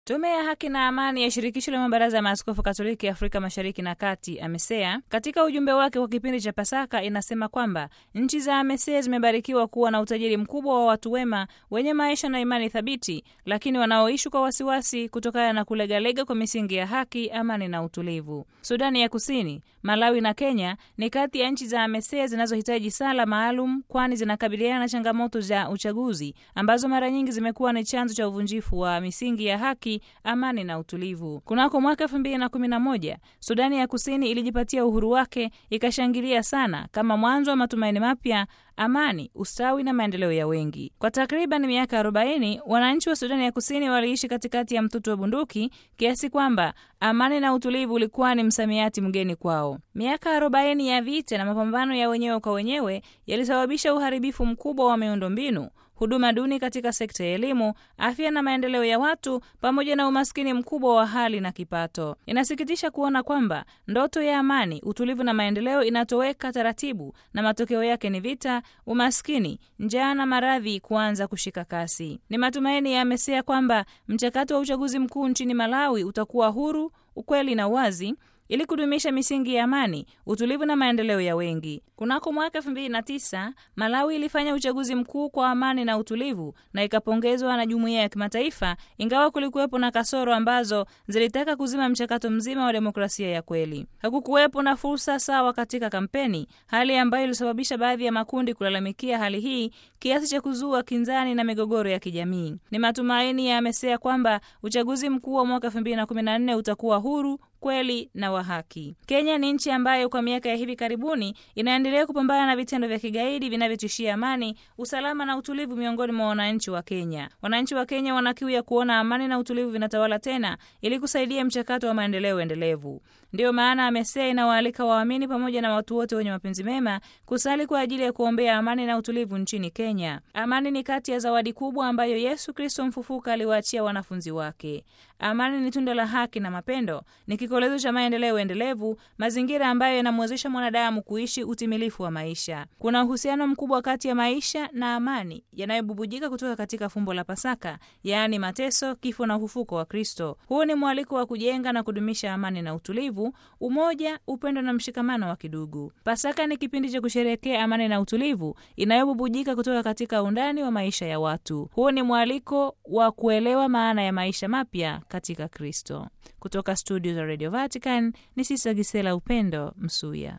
Tume ya Haki na Amani ya Shirikisho la Mabaraza ya Maaskofu Katoliki Afrika Mashariki na Kati, AMESEA, katika ujumbe wake kwa kipindi cha Pasaka inasema kwamba nchi za AMESEA zimebarikiwa kuwa na utajiri mkubwa wa watu wema wenye maisha na imani thabiti, lakini wanaoishi kwa wasiwasi kutokana na kulegalega kwa misingi ya haki, amani na utulivu. Sudani ya Kusini, Malawi na Kenya ni kati ya nchi za AMESEA zinazohitaji sala maalum, kwani zinakabiliana na changamoto za uchaguzi ambazo mara nyingi zimekuwa ni chanzo cha uvunjifu wa misingi ya haki amani na utulivu. Kunako mwaka elfu mbili na kumi na moja Sudani ya Kusini ilijipatia uhuru wake, ikashangilia sana kama mwanzo wa matumaini mapya, amani, ustawi na maendeleo ya wengi. Kwa takriban miaka 40 wananchi wa Sudani ya Kusini waliishi katikati ya mtutu wa bunduki, kiasi kwamba amani na utulivu ulikuwa ni msamiati mgeni kwao. Miaka 40 ya vita na mapambano ya wenyewe kwa wenyewe yalisababisha uharibifu mkubwa wa miundombinu huduma duni katika sekta ya elimu, afya na maendeleo ya watu, pamoja na umaskini mkubwa wa hali na kipato. Inasikitisha kuona kwamba ndoto ya amani, utulivu na maendeleo inatoweka taratibu, na matokeo yake ni vita, umaskini, njaa na maradhi kuanza kushika kasi. Ni matumaini ya AMESEA kwamba mchakato wa uchaguzi mkuu nchini Malawi utakuwa huru, ukweli na uwazi ili kudumisha misingi ya amani, utulivu na maendeleo ya wengi. Kunako mwaka elfu mbili na tisa Malawi ilifanya uchaguzi mkuu kwa amani na utulivu na ikapongezwa na jumuiya ya kimataifa, ingawa kulikuwepo na kasoro ambazo zilitaka kuzima mchakato mzima wa demokrasia ya kweli. Hakukuwepo na fursa sawa katika kampeni, hali ambayo ilisababisha baadhi ya makundi kulalamikia hali hii kiasi cha kuzua kinzani na migogoro ya kijamii. Ni matumaini ya AMESEA kwamba uchaguzi mkuu wa mwaka elfu mbili na kumi na nne utakuwa huru kweli na wa haki. Kenya ni nchi ambayo kwa miaka ya hivi karibuni inaendelea kupambana na vitendo vya kigaidi vinavyotishia amani, usalama na utulivu miongoni mwa wananchi wa Kenya. Wananchi wa Kenya wana kiu ya kuona amani na utulivu vinatawala tena ili kusaidia mchakato wa maendeleo endelevu. Ndiyo maana AMESEA inawaalika waamini pamoja na watu wote wenye mapenzi mema kusali kwa ajili ya kuombea amani na utulivu nchini Kenya. Amani ni kati ya zawadi kubwa ambayo Yesu Kristo mfufuka aliwaachia wanafunzi wake. Amani ni tunda la haki na mapendo, ni kikolezo cha maendeleo endelevu, mazingira ambayo yanamwezesha mwanadamu kuishi utimilifu wa maisha. Kuna uhusiano mkubwa kati ya maisha na amani yanayobubujika kutoka katika fumbo la Pasaka, yaani mateso, kifo na ufufuko wa Kristo. Huu ni mwaliko wa kujenga na kudumisha amani na utulivu, umoja, upendo na mshikamano wa kidugu. Pasaka ni kipindi cha kusherehekea amani na utulivu inayobubujika kutoka katika undani wa maisha ya watu. Huu ni mwaliko wa kuelewa maana ya maisha mapya katika Kristo. Kutoka studio za Radio Vatican ni Sisa Gisela Upendo Msuya.